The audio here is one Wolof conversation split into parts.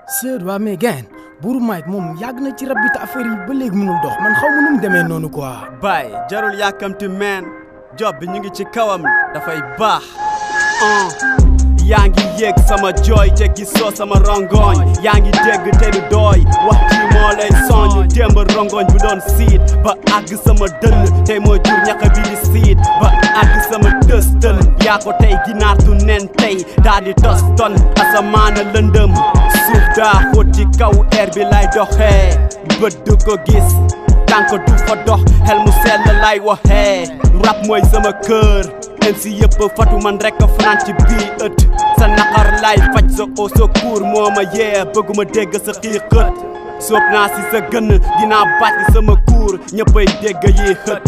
sër waa mais gain buuru Mike moom yàgg na ci rab bi te affaire yi ba léegi mënul dox man xaw ma nu mu demee noonu quoi. baay jarul yàkkamti meen job bi ñu ngi ci kawam dafay baax ah yaa ngi yéeg sama jooy te gisoo sama rongoñ yaa ngi dégg te du dooy wax ji moo lay soñ démb rongoñ bu doon siit ba àgg sama dënn tey moo jur ñaxa bi di siit ba àgg sama dës dën yaa ko tey ginaar du nen tey daa di tos ton asamaana lëndëm suuf daa xóot ci kaw air bi lay doxee bët du ko gis tànk du fa dox xel mu sell lay waxee rap mooy sama kër MC yëpp fatu man rek a fanaan ci bii ët sa naqar lay faj sa au secours moo ma yee bëgguma dégg sa xiixët soob naa si sa gën dinaa bàcc sama kuur ñëppay dégg yi xët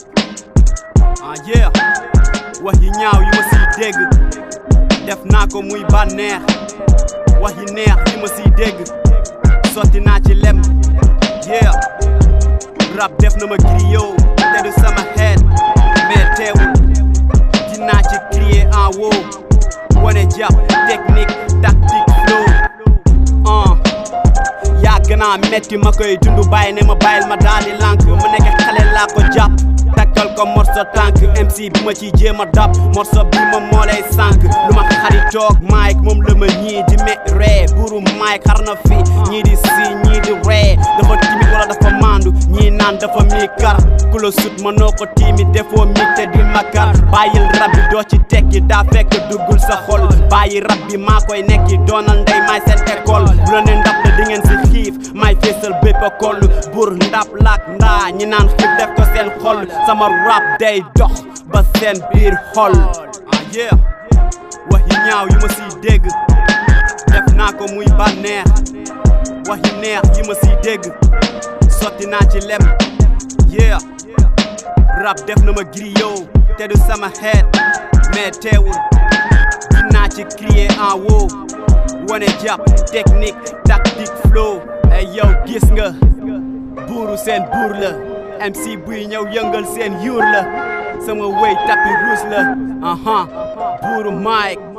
ah yeah wax yi ñaaw yi ma siy dégg def naa ko muy bànneex wax yi neex yi ma siy dégg sotti naa ci lem yeah rap def na ma griot te du sama xeet mais teewul dinaa ci crier en haut wane jàpp technique tactique flow ah yàgg naa metti ma koy dund bàyyi ne ma bàyyil ma daal di lànk ma nekk xale laa ko jàpp takkal ko morso tànk MC bi ma ciy jéem a dab morso bi ma moo lay sànk lu ma xaritoog Mike moom la ma ñii di me ree buuru Mike xar na fi ñii di si ñii di ree dafa timit wala dafa mandu ñii naan dafa mi kar ku la sut mënoo ko tiimi defoo mi te di makar bàyyil rab bi doo ci tekki daa fekk duggul sa xol bàyyi rab bi maa koy nekki doonal ndey maay seen école bu la ne ndap la di ngeen si xiif maay feesal bépp koll bur ndap laak ndaa ñi naan xiif def ko seen xol sama rap day dox ba seen biir xol ah yeah wax yi ñaaw yi ma siy dégg def naa ko muy bànneex wax yi neex yi ma siy dégg sotti naa ci lem yeah rap def na ma griot te du sama xeet mais teewul dinaa ci crier en haut wane jàpp technique tactique flow ay yow gis nga buuru seen buur la MC buy ñëw yëngal seen yuur la sama wéy tapis rouge la aha buuru Mike